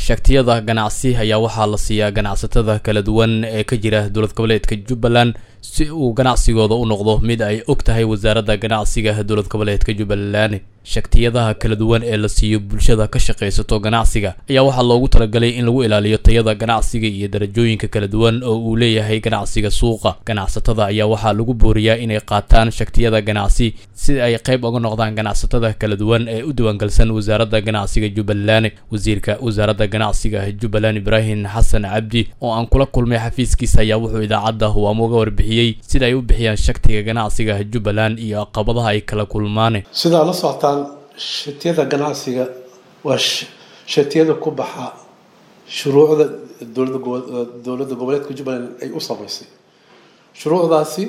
shaktiyada ganacsi ayaa waxaa la siiyaa ganacsatada kala duwan ee ka jira dowlad goboleedka jubbaland si uu ganacsigooda u noqdo mid ay og tahay wasaaradda ganacsiga dowlad goboleedka jubbaland shaktiyadaha kala duwan ee la siiyo bulshada ka shaqaysato ganacsiga ayaa waxaa loogu talagalay in lagu ilaaliyo tayada ganacsiga iyo darajooyinka kala duwan oo uu leeyahay ganacsiga suuqa ganacsatada ayaa waxaa lagu booriyaa inay qaataan shaktiyada ganacsi si ay qayb uga noqdaan ganacsatada kala duwan ee u diiwaangalsan wasaaradda ganacsiga jubbaland wasiirka wasaaradda ganacsiga jubbaland ibraahim xasan cabdi oo aan kula kulmay xafiiskiisa ayaa wuxuu idaacadda huwaamo uga warbixiyey sida ay u bixiyaan shaktiga ganacsiga jubbaland iyo caqabadaha ay kala kulmaan sidaa la socotaan shatiyada ganacsiga waa shatiyada ku baxa shuruucda dowladda goboleedka jubbaland ay u samaysay shuruucdaasi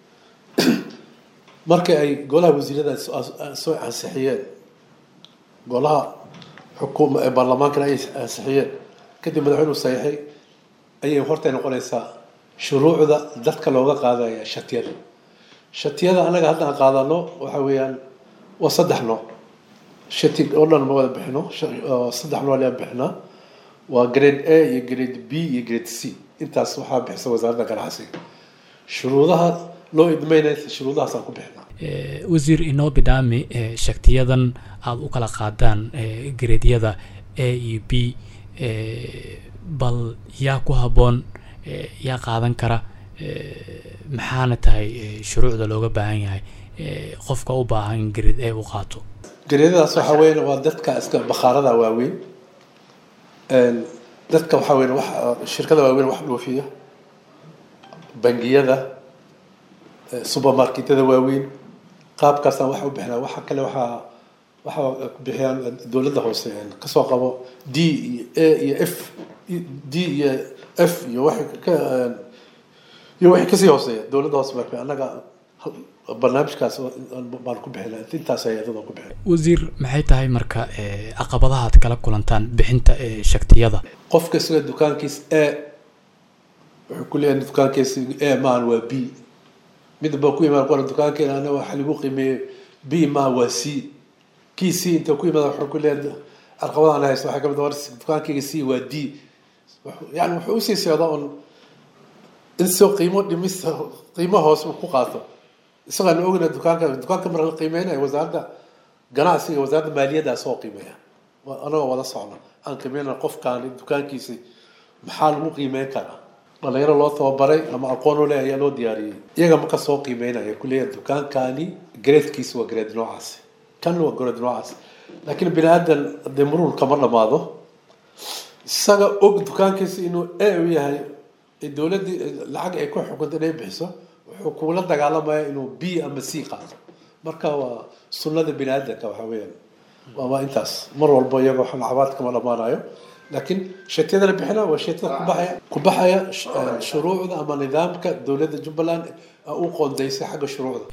markii ay golaha wasiirada soo ansixiyeen golaha xukuuma ee baarlamaankana ay ansixiyeen kadib madaxweynuhu saxiixay ayay hortay noqonaysaa shuruucda dadka looga qaadaya shatiyada shatiyada anaga haddaan qaadano waxa weeyaan waa saddex nooc shati oo dhan ma wada bixino saddex nooc lee bixinaa waa grade a iyo grade b iyo grade c intaas waxaa bixisa wasaaradda ganacsiga shuruudaha loo idmeynaya shuruudahaasaan ku bixinaa wasiir inoo bidhaami shaktiyadan aada u kala qaadaan gareedyada a iyo b bal yaa ku habboon yaa qaadan kara maxaana tahay shuruucda looga baahan yahay qofka u baahan in gareed a u qaato gareedyadaas waxaa weyan waa dadka iska bakhaarada waaweyn dadka waxaa weyan wax shirkada waaweyn wax dhoofiya bangiyada supermarketyada waaweyn qaabkaasaan waxa u bixinaa waxa kale waxaa waxaa bixiyaan dowladda hoose kasoo qabo d iyo a iyo f d iyo f iyo waxay ka iyo waxay kasii hooseeya dowladda hoose baa annaga barnaamijkaas baan ku bixina intaas hay-adada ku bixina wasiir maxay tahay marka caqabadaha ad kala kulantaan bixinta shaktiyada qofka isaga dukaankiis a wuxuu ku leeyahay dukaankiisa a maahan waa b mid baa ku imaan qora dukaankeena ana waxa lagu qiimeeyey b maaha waa c kii c inta ku imaada wuxuu ku leeyahay caqabadahan haysto waxay kamid war dukaankeyga c waa d yani wuxuu usii socdaa un in soo qiimo dhimis qiimo hoos uu ku qaato isagaan ogna dukaanka dukaanka marka la qiimeynayo wasaaradda ganacsiga wasaaradda maaliyaddaa soo qiimeeya anagoo wada socno aan qiimeyna qofkaani dukaankiisi maxaa lagu qiimeyn karaa dhalinyaro loo tababaray ama aqoon u leh ayaa loo diyaariyey iyaga marka soo qiimeynaya kuleeyahay dukaankaani gareedkiisi waa gareed noocaasi kan waa gareed noocaasi laakiin bini aadan dee muruur kama dhamaado isaga og dukaankiisi inuu a u yahay dowladdii lacag ay ku xukunta inay bixiso wuxuu kugula dagaalamaya inuu b ama c qaato marka waa sunnada bini aadanka waxa weeyaan waa intaas mar walba iyagoo lacabaad kama dhamaanayo laakiin shatiyada la bixina waa shatiyada kubaxaya kubaxaya shuruucda ama nidaamka dowladda jubbaland u qoondaysay xagga shuruucda